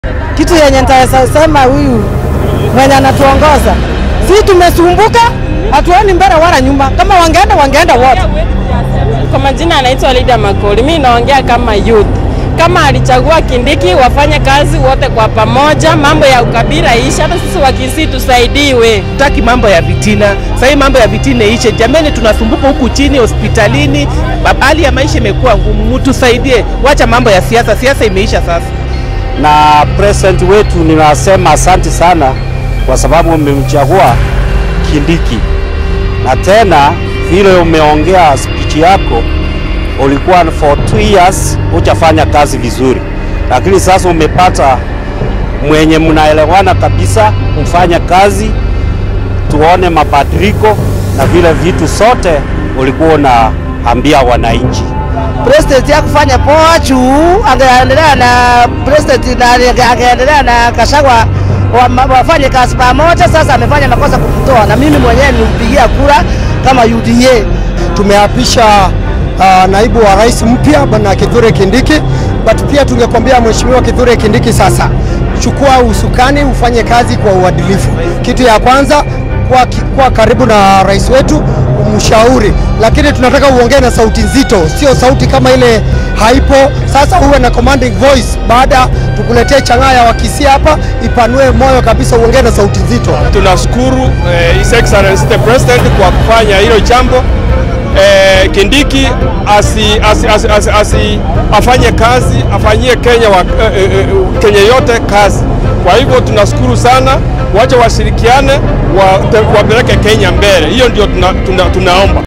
Kitu yenye nitaweza sema huyu mwenye anatuongoza, si tumesumbuka, hatuoni mbele wala nyuma. Kama wangeenda wangeenda wote. Kwa majina anaitwa Lydia Makoli. Mimi naongea kama youth. Kama alichagua Kindiki, wafanye kazi wote kwa pamoja, mambo ya ukabila isha, hata sisi Wakisii tusaidiwe. Taki mambo ya vitina sasa, hii mambo ya vitina ishe. Jamani, tunasumbuka huku chini hospitalini, hali ya maisha imekuwa ngumu, mtusaidie. Wacha mambo ya siasa, siasa imeisha sasa. Na president wetu ninasema asante sana kwa sababu umemchagua Kindiki, na tena vile umeongea speech yako ulikuwa for two years hujafanya kazi vizuri, lakini sasa umepata mwenye mnaelewana kabisa, mfanya kazi, tuone mabadiliko na vile vitu sote ulikuwa unaambia wananchi. President ya kufanya poa juu angeendelea na president na angeendelea na Kashagwa wa- wafanye kazi pamoja. Sasa amefanya makosa kumtoa, na mimi mwenyewe nilimpigia kura kama UDA. Tumeapisha uh, naibu wa rais mpya bwana Kithure Kindiki, but pia tungekwambia mheshimiwa Kithure Kindiki, sasa chukua usukani ufanye kazi kwa uadilifu. Kitu ya kwanza kuwa, kuwa karibu na rais wetu umshauri, lakini tunataka uongee na sauti nzito, sio sauti kama ile haipo. Sasa uwe na commanding voice, baada tukuletee chang'aa ya Wakisii hapa, ipanue moyo kabisa, uongee na sauti nzito. Tunashukuru eh, His Excellency the President kwa kufanya hilo jambo eh, Kindiki asi, asi, asi, asi, asi, afanye kazi afanyie Kenya, wa, eh, eh, Kenya yote kazi. Kwa hivyo tunashukuru sana, wacha washirikiane wa, wapeleke Kenya mbele. Hiyo ndio tuna, tuna, tunaomba.